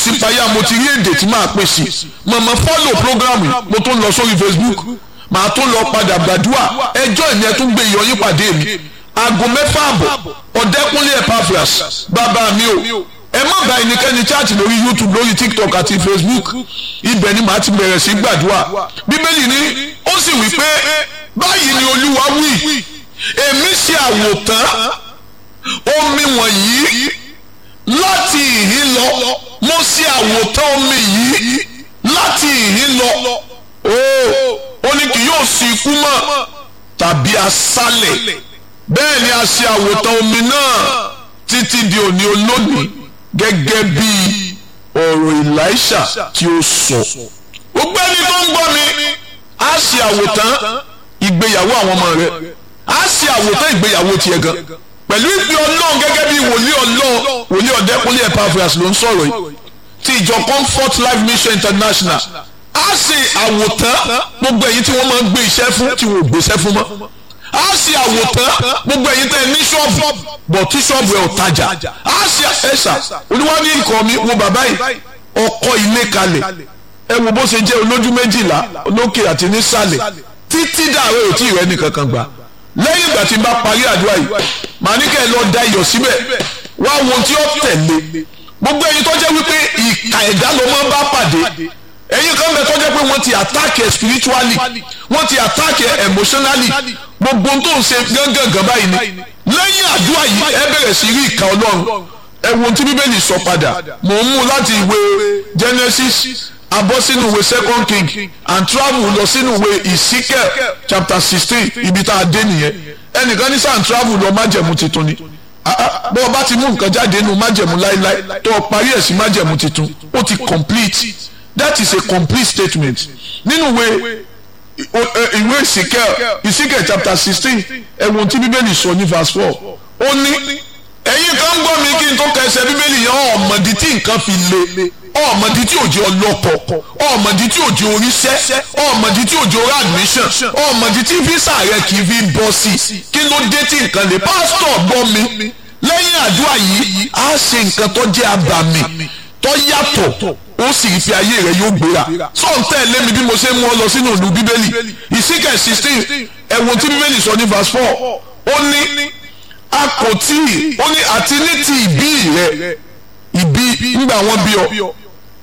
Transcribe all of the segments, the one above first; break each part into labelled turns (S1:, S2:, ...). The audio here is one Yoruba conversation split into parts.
S1: ìsìpayà mo ti rí èdè tí màá pè sí mọ̀mọ́ fọ́lò programu mo tún lọ sórí Facebook màá tún lọ padà gbàdúrà ẹjọ́ ìní ẹ tún gbé ìyọyín pàdé mi aago mẹ́fà àbọ̀ ọ̀dẹ́kúnlé Epaphras bàbá mi o ẹ má bá ẹnikẹ́ni chaati lórí YouTube lórí TikTok àti Facebook ibẹ̀ ni màá ti bẹ̀rẹ̀ sí gbàdúrà bíbélì ni ó sì wí pé báyìí ni Olúwa wí èmi ṣe àwòtán omi wọ̀nyí láti ìhín lọ mo ṣe àwòtán omi yìí láti ìhín lọ ó ní kì yóò sí ikú mọ́ tàbí aṣálẹ̀ bẹ́ẹ̀ ni a ṣe àwòtán omi náà títí di òní olónìí gẹ́gẹ́ bí ọ̀rọ̀ Èlíṣà tí ó sọ. gbogbo ẹni tó ń gbọ́ mi á ṣe àwòtán ìgbéyàwó àwọn ọmọ rẹ á ṣe àwòtán ìgbéyàwó tiẹ̀ gan pẹ̀lú ìpè ọlọ́run gẹ́gẹ́ bí wòlíì ọlọ́run wòlíì ọ̀dẹ́kúnlé Epaphras ló ń sọ̀rọ̀ yìí ti ìjọ Comfort Life Mission International á ṣe àwòtán gbogbo èyí tí wọ́n máa ń gbé iṣẹ́ fún tí wọ́n ò gbéṣẹ́ fún mọ́ á ṣe àwòtán gbogbo ẹ̀yin tẹ́ ní ṣọ́ọ̀bù bọ̀ tí ṣọ́ọ̀bù ẹ̀ ò tajà á ṣe ẹ̀ṣà olúwa ní ikọ̀ mi wo bàbá yìí ọkọ̀ ilé kalẹ̀ ẹ wo bó ṣe jẹ́ olójú méjìlá olókè àti nísàlẹ̀ títí dàrú ò tí ì rẹ́ nìkankan gbà lẹ́yìn ìgbà tí n bá parí àdúrà yìí màá ní kẹ́ ẹ lọ da iyọ̀ síbẹ̀ wá wo tí ó tẹ̀lé gbogbo ẹ̀yin tó jẹ́ wípé ìka ẹ̀dá ló máa ń bá pàdé ẹ̀yin kan bẹ tó jẹ́ pé wọ́n ti attack ẹ spiritually wọ́n ti attack ẹ emotionally gbogbo tó ń ṣe gángan báyìí ni lẹ́yìn àdúrà yìí ẹ bẹ̀rẹ̀ sí rí ìka ọlọ́run ẹ wo ohun tí bíbélì sọ padà mò ń mú láti ìwé Genesis abọ́ sínú ìwé second king and travel lọ sínú ìwé Ezekiel chapter sixteen ibi tá a dé nìyẹn ẹnìkan ní sàn travel lọ májẹ̀mú tuntun ni bọ́ ọ bá ti mú nǹkan jáde nínú májẹ̀mú láíláí tó o parí ẹ̀ sí májẹ̀mú tuntun ó ti complete that is a complete statement nínú ìwé ìwé Ezekiel Ezekiel chapter sixteen ẹ̀wọ̀n tí bíbélì sọ ní verse four ó ní ẹ̀yin kan gbọ́ mi kí n tó kẹsẹ̀ bíbélì yẹn ọ̀mọ̀dí tí nǹkan fi le ọ̀mọ̀dí tí òjò ọlọ́kọ̀ ọ̀mọ̀dí tí òjò oríṣẹ́ ọ̀mọ̀dí tí òjò orí admission ọ̀mọ̀dí tí físà rẹ kì í fi bọ́ sí kí ló dé tí nǹkan le pásítọ̀ gbọ́ mi lẹ́yìn àdúrà yìí á ṣe nǹkan tó jẹ́ abàmì tó yàtọ̀ ó sì fi ayé rẹ yóò gbéra sọ̀n tẹ̀lé mi bí mo ṣe mú ọ lọ sínú ìlú bíbélì ìsíkẹ̀ sixteen ẹ̀wọ̀n tí bíbélì sọ ní verse four ó ní a kò tí ì ó ní àti ní ti ìbí rẹ ìbí nígbà wọn bí ọ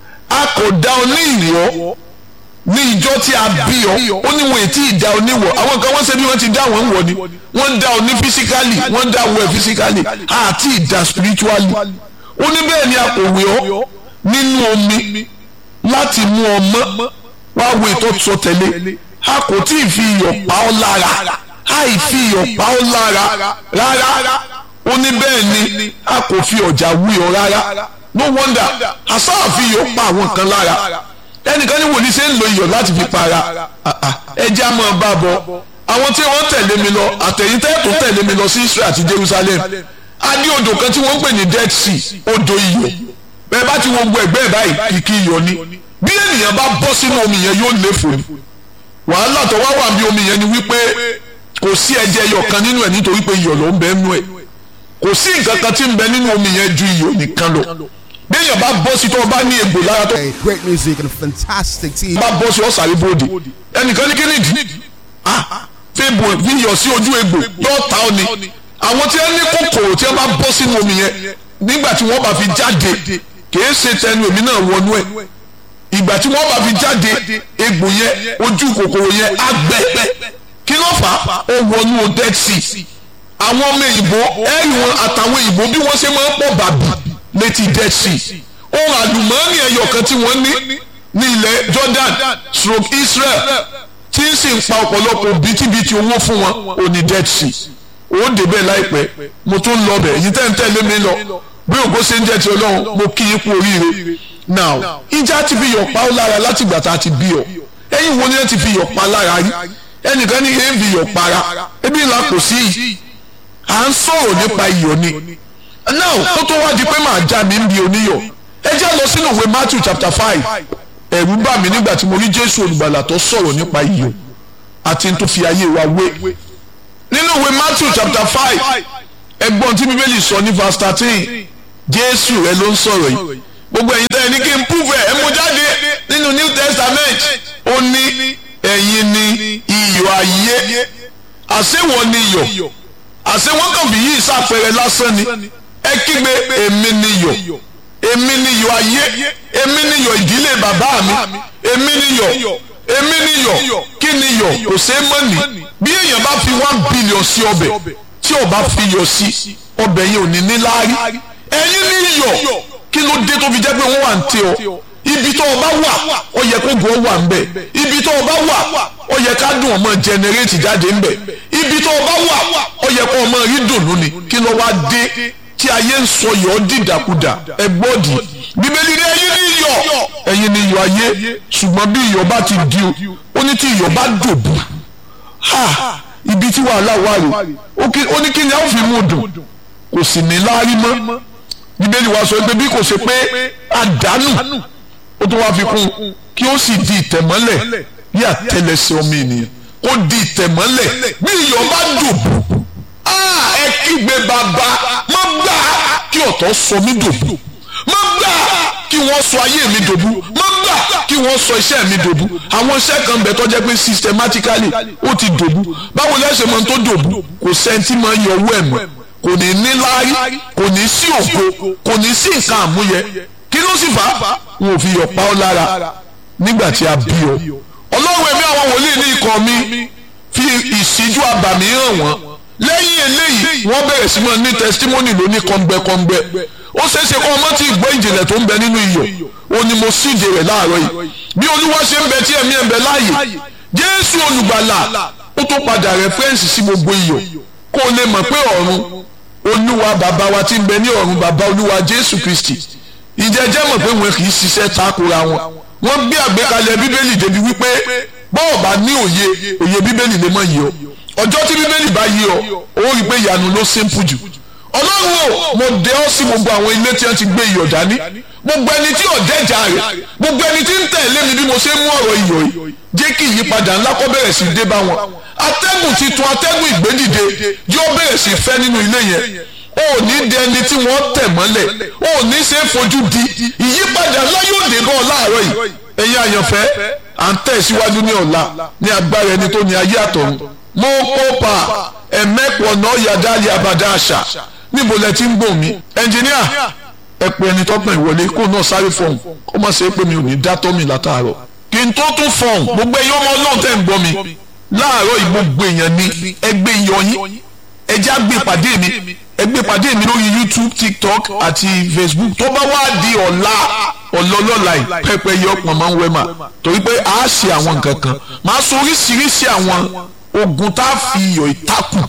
S1: a kò dá ọ ní ìwọ ní ìjọ tí a bí ọ ó ní wọn ètí ìdá ọ níwọ àwọn kan wọn ṣe bí wọn ti dá wọn wọ ni wọn dá ọ ní physically wọn dá ọ physically àti ìdá spiritually ó ní bẹ́ẹ̀ ni a kò wé ọ nínú omi láti mú ọ mọ́ wá wo ètò sọ tẹ̀lé a kò tí ì fi iyọ̀ pa ọ́ lára àì fi iyọ̀ pa ọ́ lára rárá ó ní bẹ́ẹ̀ ni a kò fi ọ̀jà wí ọ rárá no wonder àṣà àfi iyọ̀ pa àwọn kan lára ẹnìkan ní wòlíì ṣe ń lo iyọ̀ láti fi para ẹjẹ́ a máa bá bọ̀ àwọn tí wọ́n tẹ̀lé mi lọ àtẹ̀yìntẹ́ tó tẹ̀lé mi lọ sí Israel àti Jerusalem a ní odò kan tí wọ́n ń pè ní Dead Sea odò iyọ̀ bẹ́ẹ̀ bá ti wo gbogbo ẹ̀gbẹ́ ẹ̀ báyìí kìkì iyọ̀ ni bí ènìyàn bá bọ́ sínú omi yẹn yóò léfò ni wàhálà tó wá wà bí omi yẹn ni wípé kò sí ẹ̀jẹ̀ iyọ̀ kan nínú ẹ̀ nítorí pé iyọ̀ ló ń bẹ nínú ẹ̀ kò sí nǹkan kan tí ń bẹ nínú omi yẹn ju iyọ̀ nìkan lọ bí èèyàn bá bọ́ sí tó o bá ní egbò lára tó
S2: Great music and fantastic team.
S1: bá bọ́ sí ọ̀sàrí bòde ẹnìkan ní kíni ìdí ah fíìbù fíyọ̀ sí ojú egbò yóò ta ọ ni àwọn tí wọ́n ní kòkòrò tí wọ́n bá bọ́ sínú omi yẹn nígbà tí wọ́n bá fi jáde kìí ṣe tẹnu èmi náà wọnú ẹ̀ ìgbà tí wọ́n bá fi jáde egbò yẹn ojú kòkòrò yẹn á gbẹ kí ló fà á ó wọnú dead sea àwọn ọmọ èyìnbó ẹ̀rì wọn àtàwọn èyìnbó bí wọ́n ṣe máa ń pọ̀ bàbí létí dead sea ohun àlùmọ́ọ́nì ẹyọ kan tí wọ́n ní ní ilẹ̀ Jordan stroke Israel tí ń sì ń pa ọ̀pọ̀lọpọ̀ bítíbitì owó fún wọn ò ní dead sea ó débẹ̀ láìpẹ́ mo tún lọ bẹ̀ èyí tẹ́ ń tẹ̀lé mi lọ bí ògo ṣe ń jẹ́ ti ọlọ́run mo kí yín kú oríire now ìjà ti fi yọ̀ pa ó lára láti ìgbà tá a ti bí ọ ẹ̀yin wo ni ẹ ti fi yọ̀ pa lára rí ẹnìkan ní ẹ̀ ń fi yọ̀ para ebi ńlá kò sí yìí à ń sọ̀rọ̀ nípa iyọ̀ ni now ó tó wá di pé màá já mi ń bi oníyọ̀ ẹ jẹ́ lọ sínú ìwé Matthew chapter five ẹ̀rù bà mí nígbà tí mo rí Jésù olùgbàlà tó sọ̀rọ̀ nípa iyọ̀ àti tó fi ayé wa wé nínú ìwé Matthew chapter five ẹgbọ́n tí bíbélì sọ ní verse thirteen Jésù rẹ ló ń sọ̀rọ̀ yìí gbogbo ẹ̀yin tẹ́ ẹ ní kí n àṣewọ ni iyọ̀ àṣẹ wọn kàn fi yí ìsàpẹrẹ lásán ni ẹ kígbe èmi ni iyọ̀ èmi ni iyọ̀ ayé èmi ni iyọ̀ ìdílé bàbá mi èmi ni iyọ̀ èmi ni iyọ̀ kí ni iyọ̀ kò ṣe é mọ̀ ní bí èèyàn bá fi one billion sí ọbẹ̀ tí ò bá fi iyọ̀ sí ọbẹ̀ yẹn ò ní ní láárí ẹ̀yin ni iyọ̀ kí ló dé tó fi jẹ́ pé wọ́n wà ń tẹ ọ ibi tó o bá wà ó yẹ kó gbọ́ wà ń bẹ̀ ibi tó o bá wà ó yẹ ká dùn ọmọ jẹnẹrétì jáde ń bẹ̀ ibi tó o bá wà ó yẹ kó ọmọ rí dùnú ni kí ló wá dé tí ayé ń sọ yọ̀ ọ́ dìdàkudà ẹ gbọ́dì bíbélì ní ẹ̀yin ní iyọ̀ ẹ̀yin ní iyọ̀ ayé ṣùgbọ́n bí iyọ̀ bá ti di o ó ní tí iyọ̀ bá dòbù ha ibi tí wàhálà wà rè ó ní kí ni a ó fi mú dùn kò sì ní láárí mọ́ bíbélì wa sọ pé bí kò ṣe pé àdánù ó tún wá fi kún kí ó sì di ìtẹ̀mọ́lẹ̀ bí àtẹlẹsẹ̀ ọmọ ènìyàn ó di ìtẹ̀mọ́lẹ̀ bí iyọ̀ bá dòbù ẹ kígbe bàbá má gbà kí ọ̀tọ̀ sọ mí dòbù má gbà kí wọ́n sọ ayé mi dòbù má gbà kí wọ́n sọ iṣẹ́ mi dòbù àwọn iṣẹ́ kan bẹ̀ tó jẹ́ pé systematically ó ti dòbù báwo lẹ́sẹ̀ mọ́ tó dòbù kò sẹ́ńtì máa yọ owó ẹ̀ mọ́ kò ní ní láárí kò ní sí ògo kò ní sí nǹkan àmúyẹ kí ló sì fà á wọn ò fi yọ̀ pa ọ́ lára nígbà tí a bí ọ ọlọ́run ẹ̀mí àwọn wòlíì ní ikọ̀ mi fi ìṣíjú abàmì hàn wọ́n lẹ́yìn eléyìí wọ́n bẹ̀rẹ̀ sí mọ́ ní testimony ló ní kọ́ngbẹ́kọ́ngbẹ́ ó ṣeé ṣe kọ́ ọmọ tí ìgbọ́ ìjìnlẹ̀ tó ń bẹ nínú iyọ̀ ó ní mo síde rẹ̀ láàárọ̀ yìí bí olúwa ṣe ń bẹ tí ẹ̀mí ẹ̀ ń bẹ láàyè jésù olùgbàlà ó tó padà rẹ́fẹ́rẹ́nsì sí gbogbo iyọ̀ kó o lè mọ̀ pé ọ̀run olúwa bàbá wa tí ń bẹ ní ọ̀run bàbá olúwa jésù kristi ìjẹ́jẹ́ mọ̀ pé wọn kì í ṣiṣẹ́ takora wọn wọ́n gbé àgbékalẹ̀ bíbélì débi wípé bọ́ọ̀ bá ní òye òye bíbélì lè mọ̀ yìí ọ ọjọ́ tí bíbélì bá yí ọ ó rí i pé ìyanu ló simple jù ọlọ́run o mo dẹ ọ́ sí gbogbo àwọn ilé tí wọ́n ti gbé iyọ̀ dání gbogbo ẹni tí ọ̀dẹ́ ìjà rẹ̀ gbogbo ẹni tí ń tẹ̀lé mi bí mo ṣe mú ọ̀rọ̀ iyọ̀ yìí jẹ́ kí ìyípadà ńlá kó bẹ̀rẹ̀ sí dé bá wọn atẹ́gùn titun atẹ́gùn ìgbédìde yóò bẹ̀rẹ̀ sí fẹ́ nínú ilé yẹn o ò ní di ẹni tí wọ́n tẹ̀ mọ́lẹ̀ o ò ní ṣe é fojú di ìyípadà ńlá yóò dé bọ́ láàárọ̀ yìí ẹ̀yin àyànfẹ́ à ń tẹ̀ síwájú ní ọ̀la ní agbára ẹni tó ní ayé àtọ̀run mo kópa ẹ̀mẹ́pọ̀ náà yàdáàlì abàdá àṣà níbo lẹ ti ń gbò mí ẹnjìníà ẹ pé ẹni tọ́gbọ̀n ìwọlé kó náà sáré fọ̀hún kó má ṣe é pé mi ò ní dá tọ́mì látàárọ̀ kí n tó tún fọ̀hún gbogbo ẹ̀yin ọmọ ọlọ́run tẹ̀ ń gbọ́ mi láàárọ̀ ìgbogbo èèyàn ní ẹgbẹ́ ìyọyín ẹjẹ́ àgbé pàdé mi ẹgbẹ́ pàdé mi lórí youtube tiktok àti facebook tó bá wá di ọ̀la ọ̀lọ́lọ́la yìí pẹ́pẹ́ yọ ọ̀pọ̀ máa ń wẹ́ mà torí pé a ṣe àwọn nǹkan kan máa sọ oríṣiríṣi àwọn ogun tá a fi iyọ̀ ìtakùn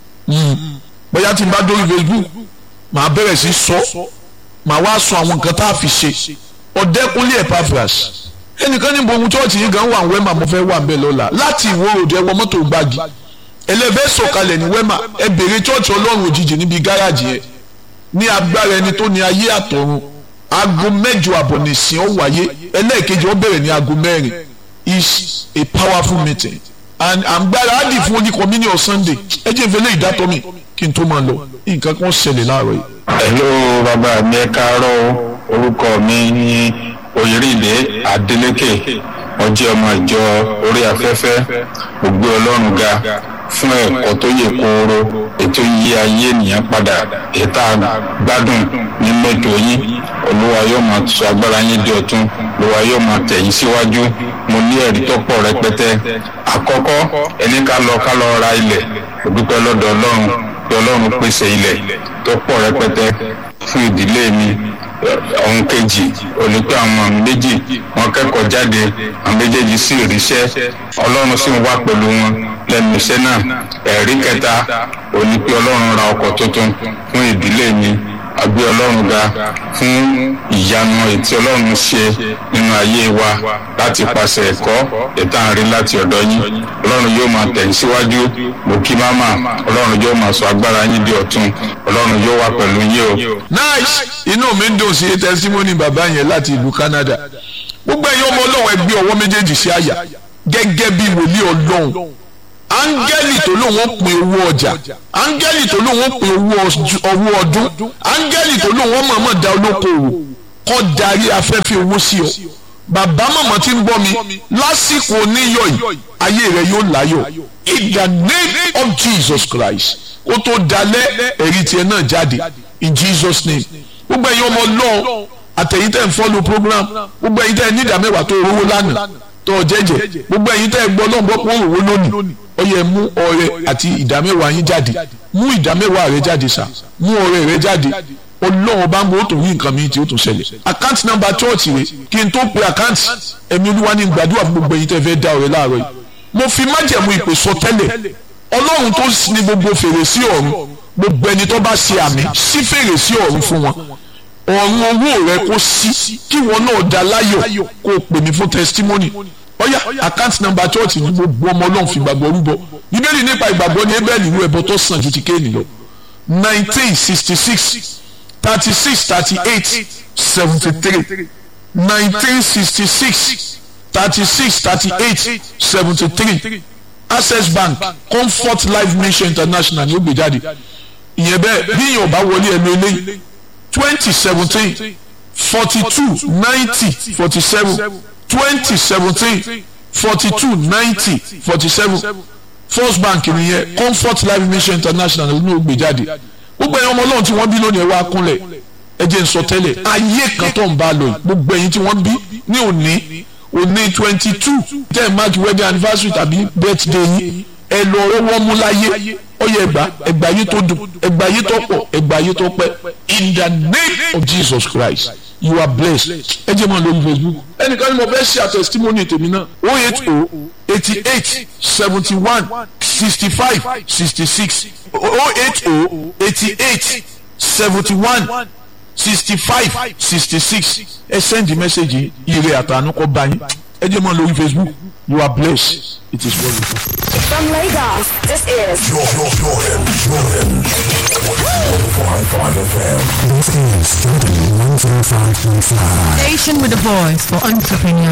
S1: bóyá tí n bá dórí facebook màá bẹ̀rẹ̀ sí sọ màá wá sọ àwọn nǹkan tá a fi ṣe ọ̀dẹ́kunlé epaphras ẹnìkan ní bo ohun chọ́ọ̀chì yìí gan wà ń wẹ́mà mo fẹ́ wà ń bẹ̀ lọ́la láti ìwó òde ẹwọ mọ́tò gbági ẹlẹ́fẹ́ sọ̀kalẹ̀ ní wẹ́mà ẹ bèrè chọ́ọ̀chì ọlọ́run òjijì níbi gáràjì yẹn ní agbára ẹni tó ní ayé àtọ̀run aago mẹ́jọ àbọ̀ nìsín ó wáyé ẹlẹ́ẹ̀kejì ó bẹ̀rẹ̀ ní aago mẹ́rin is a powerful meeting and àgbára á dì fún oní communion sunday ẹ jẹ́ ìfẹ́lẹ́ ìdátọ́ mi kí n tó máa lọ nǹkan kan ṣẹlẹ̀ láàárọ̀ yìí.
S3: hello bàbá mi ẹ káàárọ̀ orúkọ mi ní oyèrèdè adeleke ọjọ́ ọmọ ìjọ orí afẹ́fẹ́ ògbé ọlọ́run ga fún ẹ̀kọ́ tó yẹ kóró ètò yí ayé ènìyàn padà ètò àgbádùn nínú ètò yín olúwa yóò máa sọ agbára yín di ọ̀tun olúwa yóò máa tẹ̀yìn síwájú mo ní ẹ̀rí tó pọ̀ rẹpẹtẹ àkọ́kọ́ ẹni ká lọ ká lọ ra ilẹ̀ òdúpẹ́ lọ́dọ̀ ọlọ́run pé ọlọ́run pèsè ilẹ̀ tó pọ̀ rẹpẹtẹ fún ìdílé mi ohun kejì òní pé àwọn méjì wọn kẹ́kọ̀ọ́ jáde àwọn méjèèjì sì ríṣẹ́ ọlọ́run sì ń wá pẹ̀lú wọn lẹ́nu iṣẹ́ náà ẹ̀rí kẹta òní pé ọlọ́run ra ọkọ̀ tuntun fún ìdílé mi àgbé ọlọ́run ga fún ìyanu ètí ọlọ́run ṣe nínú ayé wa láti pàṣẹ ẹ̀kọ́ ètò àárín láti ọ̀dọ̀ yín ọlọ́run yóò máa tẹ̀yìn síwájú mo kí máma ọlọ́run yóò máa sọ agbára yín di ọ̀tun ọlọ́run yóò wà pẹ̀lú yín o.
S1: nice inú mi ń dùn sí testimony bàbá yẹn láti ìlú Canada gbogbo ẹ̀yin ọmọ ọlọ́run ẹ gbé ọwọ́ méjèèjì sí àyà gẹ́gẹ́ bí wòlíì ọlọ́run áńgẹ́lì tó lóun ó pin owó ọjà áńgẹ́lì tó lóun ó pin owó ọdún áńgẹ́lì tó lóun ó mọ̀ọ́mọ̀ da olókoòwò kọ́ darí afẹ́fẹ́ owó sí ọ bàbá màmá tí ń gbọ́ mi lásìkò oníyọ̀ yìí ayé rẹ yóò láyọ̀ in the name of Jesus Christ kó tó dalẹ̀ ẹ̀rí tiẹ̀ náà jáde in Jesus name gbogbo ẹ̀yin ọmọ lọ́ọ̀ àtẹ̀yìn tẹ̀ ń follow program gbogbo ẹ̀yin tẹ̀ ní ìdá mẹ́wàá tó rówó lánàá tó jẹ́jẹ́ gbogbo ẹ̀yin tẹ̀ gbọ́ lọ́n bọ́ pọ́n òwò lónìí ó yẹ mú ọrẹ àti ìdá mẹ́wàá yín jáde mú ìdá mẹ́wàá rẹ jáde sá mú ọrẹ rẹ jáde ọlọ́run bá ń bọ̀ ó tún rí nǹkan mi tí ó tún ṣẹlẹ̀ account number church rẹ kí n tó pe account ẹ̀mí olúwa ní gbàdúrà fún gbogbo ẹ̀yin tẹ́ fẹ́ dá ọrẹ láàárọ̀ yìí mo fi májẹ̀mú ìpè sọ tẹ́lẹ̀ ọlọ́run tó ní gbogbo fèrèsé ọ̀run gbogbo ẹni tó bá ṣe àmì sí fèrèsé ọ̀run fún wọn ọ̀run owó rẹ kó sí kí wọn náà dá láyọ̀ kó o pè mí fún testimony ọ̀yà account number church ní gbogbo ọmọ ọlọ́run fi gbàgbọ́ rúbọ bíbélì nípa ìgbàgbọ́ ní ebẹ́ẹ̀lì ìlú ẹ̀bọ tó sàn ju ti kéènì lọ nineteen sixty six thirty six thirty eight seventy three nineteen sixty six thirty six thirty eight seventy three access bank comfort life mission international ni ó gbé jáde ìyẹn bẹ́ẹ̀ bí èèyàn bá wọlé ẹnu eléyìí twenty seventeen forty two ninety forty seven twenty seventeen forty two ninety forty seven first bank nìyẹn comfort life mission international ló gbé jáde gbogbo ẹ̀yin ọmọ ọlọ́run tí wọ́n bí lónìí ẹ wá kúnlẹ̀ ẹ jẹ́ n sọ tẹ́lẹ̀ ayé kan tó ń bá lọ yìí gbogbo ẹ̀yin tí wọ́n bí ní òní òní twenty two ten mark wedding anniversary tàbí birthday yìí ẹ lọ ọwọ́ mú láyé ọyẹ ẹgbà ẹgbà yìí tó dùn ẹgbà yìí tó pọ̀ ẹgbà yìí tó pẹ́ in the name of Jesus Christ you are blessed ẹ jẹ́ mọ́ lórí Facebook ẹnìkan ni mo fẹ́ ṣe àtẹ̀sítímọ́nì tèmi náà oh eight oh eighty eight seventy one sixty five sixty six oh eight oh eighty eight seventy one sixty five sixty six ẹ send the message ire àtànú kọ bá yín ẹ jẹ́ mọ́ lórí Facebook you are blessed it is well with you.
S4: From Lagos, this is
S5: Jordan, Jordan, Jordan. 105.5 FM.
S6: This is Jordan 105.5.
S7: Station with a voice for entrepreneurs.